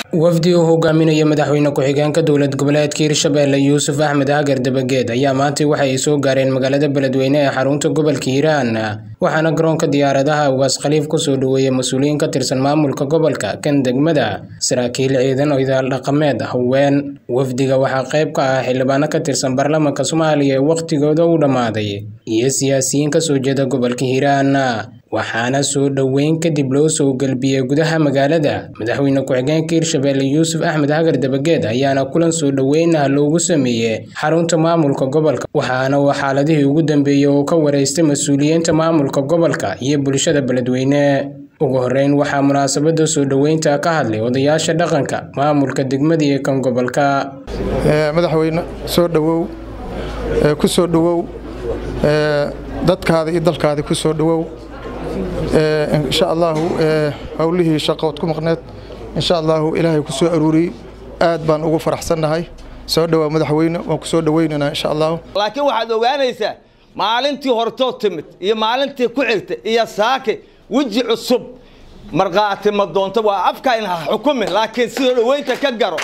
wafdi uu hogaaminayo madaxweyne ku-xigeenka dowlad goboleedka hirshabelle yuusuf axmed hagar dabageed ayaa maantay waxa ay soo gaareen magaalada beledweyne ee xarunta gobolka hiiraan waxaana garoonka diyaaradaha ugaas khaliif kusoo dhaweeyey mas-uuliyiin ka tirsan maamulka gobolka kan degmada saraakiil ciidan oo idaal dhaqameed haween wafdiga waxaa qayb ka ah xildhibaano ka tirsan baarlamaanka soomaaliya ee wakhtigooda u dhammaaday iyo siyaasiyiin kasoo jeeda gobolka hiiraan waxaana soo dhoweyn kadib loo soo gelbiyey gudaha magaalada madaxweyne ku-xigeenka hirshabelle yuusuf axmed hagar dabageed ayaana kulan soo dhoweynaha loogu sameeyey xarunta maamulka gobolka waxaana uu xaaladihii ugu dambeeyey oo ka wareystay mas-uuliyiinta maamulka gobolka iyo bulshada beledweyne ugu horeyn waxaa munaasabada soo dhoweynta ka hadlay odayaasha dhaqanka maamulka degmada iyo kan gobolka madaxweyne soo dhowow ku soo dhowow dadkaada iyo dalkaada ku soo dhowow insha allaahu howlihii shaqood ku maqneed insha allaahu ilaahay ku soo aruuriyey aad baan ugu faraxsannahay soo dhowaa madaxweyne waan ku soo dhoweynaynaa insha allahu laakiin waxaad ogaanaysaa maalintii hortoo timid iyo maalintii ku xigta iyo saake weji cusub markhaati ma doonto waa afka in ha xukumin laakiin soo dhoweynta ka garo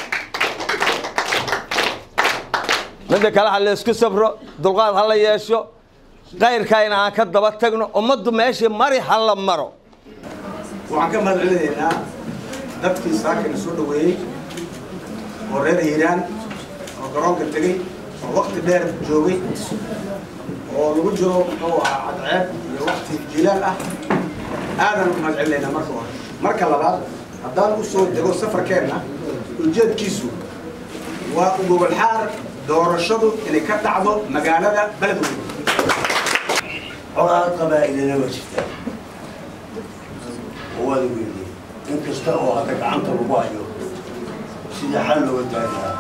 midda kale ha laysku sabro dulqaad ha la yeesho kayrkaa in aan ka daba tagno ummaddu meeshii mari ha la maro waxaan ka mahad celinaynaa dadkii saakana soo dhoweeyey oo reer hiiraan oo garoonka tegey oo wakti dheer joogay oo lagu jiro muxuu ahaa cadceeb iyo wakti jilaal ah aadan u mahad celinaynaa marka hore marka labaad haddaan u soo dego safarkeenna ujeedkiisu waa ugogolxaar doorashadu inay ka dhacdo magaalada beledweyne colaad qabaa'ilana waa jirtaa oo waada weynay in kasta oo hadda gacanta lagu hayo sida xal looga gaarihaa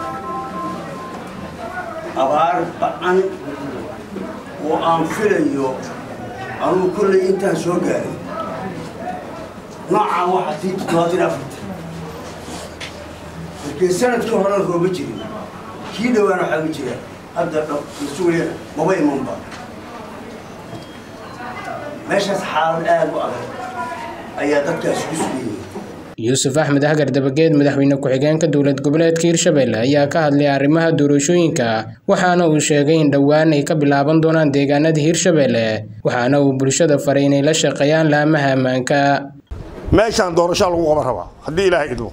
abaar ba-an oo aan filayo anugu kollay intaan soo gaaray noocaan waxaa tii toddobaatan afarta markii sanadkii horena rooba jirin kii dhawaana waxaa ma jira hadda mas-uuliyana maba imanba meeshaas xaalad aad u adag ayaa dadkaas ku sugayay yuusuf axmed hagar dabageed madaxweyne ku-xigeenka dowlad goboleedka hirshabelle ayaa ka hadlay arrimaha doorashooyinka waxaana uu sheegay in dhowaan ay ka bilaaban doonaan deegaanada hirshabelle waxaana uu bulshada faray inay la shaqeeyaan laamaha ammaanka meeshaan doorashaa lagu qaban rabaa haddii ilaahay idmo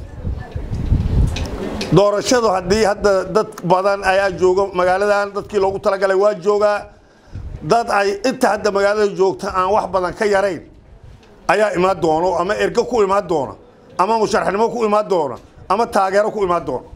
doorashadu haddii hadda dad badan ayaa jooga magaaladan dadkii loogu talagalay waa joogaa dad ay inta hadda magaalada joogta aan wax badan ka yarayn ayaa imaan doono ama ergo ku imaan doona ama musharaxnimo ku imaan doona ama taageero ku imaan doona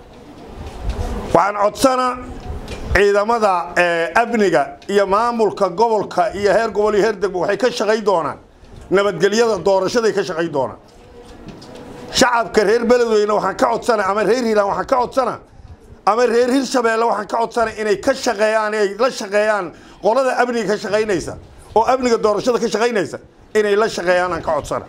waxaan codsana ciidamada amniga iyo maamulka gobolka iyo heer gobol iyo heer degmo waxay ka shaqayn doonaan nabadgelyada doorashaday ka shaqayn doonaan shacabka reer beledweyne waxaan ka codsana ama reer hiiraan waxaan ka codsana ama reer hirshabeelle waxaan ka codsanay inay ka shaqeeyaan ay la shaqeeyaan qolada amniga ka shaqaynaysa oo amniga doorashada ka shaqaynaysa inay la shaqeeyaan aan ka codsana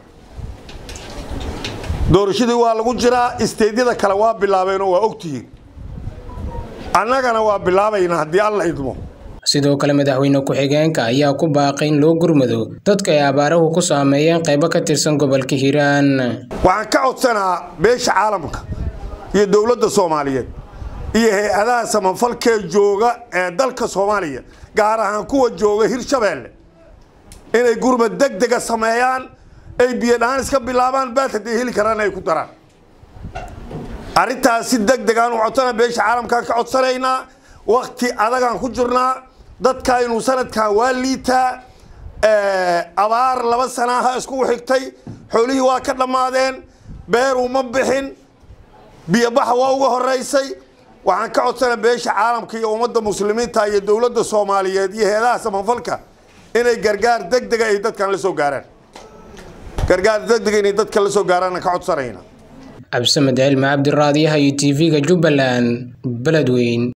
doorashadii waa lagu jiraa isteedyada kale waa bilaabeen oo waa ogtihiin annagana waa bilaabaynaa haddii alla idmo sidoo kale madaxweyne ku-xigeenka ayaa ku baaqay in loo gurmado dadka ay abaaruhu ku saameeyeen qaybo ka tirsan gobolka hiiraan waxaan ka codsanaa beesha caalamka iyo dowladda soomaaliyeed iyo hay-adaha samafalkee jooga ee dalka soomaaliya gaar ahaan kuwa jooga hirshabeelle inay gurmad deg dega sameeyaan ay biyodhaan iska bilaabaan baad hadday heli karaan ay ku daraan arrintaas si deg degaan u codsana beesha caalamkaan ka codsanaynaa wakti adagaan ku jirnaa dadkaynu sanadkan waa liitaa abaar laba sanaaha iskugu xigtay xoolihii waa ka dhammaadeen beeruu ma bixin biyobaxa waa uga horeysay waxaan ka codsana beesha caalamka iyo ummadda muslimiinta iyo dowladda soomaaliyeed iyo heedaha samafalka inay gargaar deg dega ay dadkan la soo gaaraan gargaar deg dega inay dadkan la soo gaaraan ka codsanayna cabdisamed cilmi cabdiraadiyaha iyo t v-ga jubbaland beledweyn